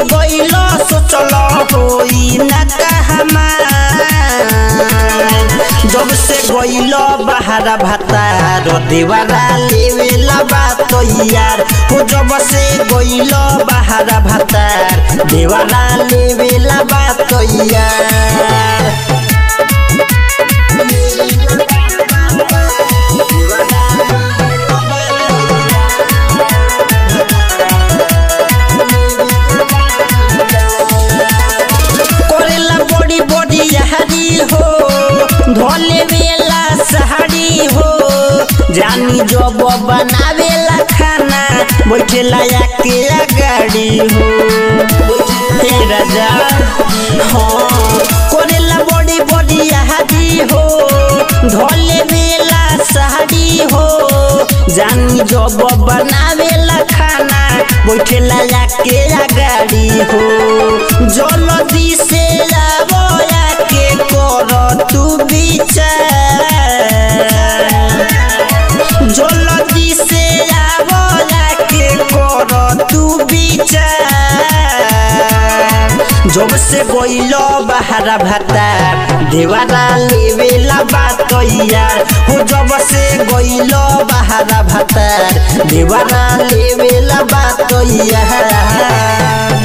गइल सोचल होई ना कहमार जब से गइल बहारा भातार देवारा लेवेला बात यार हो जब से गइल बहारा भातार देवारा लेवेला बात यार करेला बड़ी बड़ी यहारी हो धोले वेला सहारी हो जानी जब बनावेला खाना बैठेला के गाड़ी हो हे राजा हाँ करेला बड़ी बड़ी यहारी हो धोले वेला सहारी हो जानी जब बनावेला खाना बैठेला के गाड़ी हो जल्दी से आवया के कर तू विचार जल्दी से आवया के कर तू विचार जब से गइल बहारा भाता देवारा लेवेला बात यार हो जब से गइल बहारा भाता देवारा लेवेला बात यार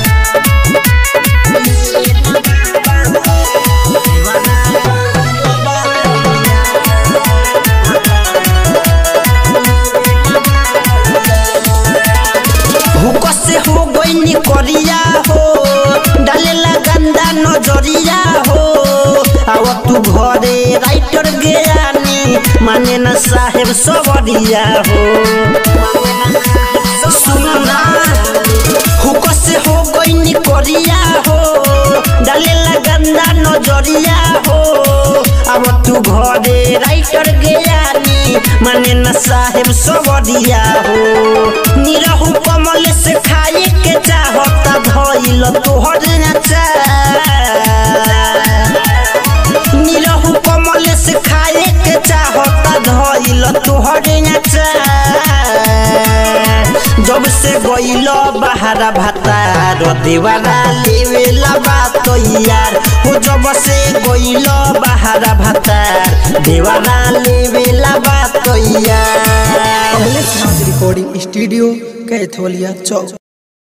हुक से हो गईनी करिया हो डालेला गंदा नजरिया हो आव तू घरे राइटर गयानी माने न साहेब सबरिया हो सुनना हुक से हो गईनी करिया हो डालेला गंदा नजरिया हो अब तू घरे राइटर गयानी माने न साहेब सबरिया हो निरहु कमल से खाए के चाहता धइल तोहर नचा निरहु कमल से खाए के चाहता धइल तोहर नचा जब से गइल बहारा भातार देवारा लेवेला बात यार हो जब से गइल बहारा भातार देवारा लेवेला बात यार कमलेश नाथ रिकॉर्डिंग स्टूडियो कैथोलिया चौक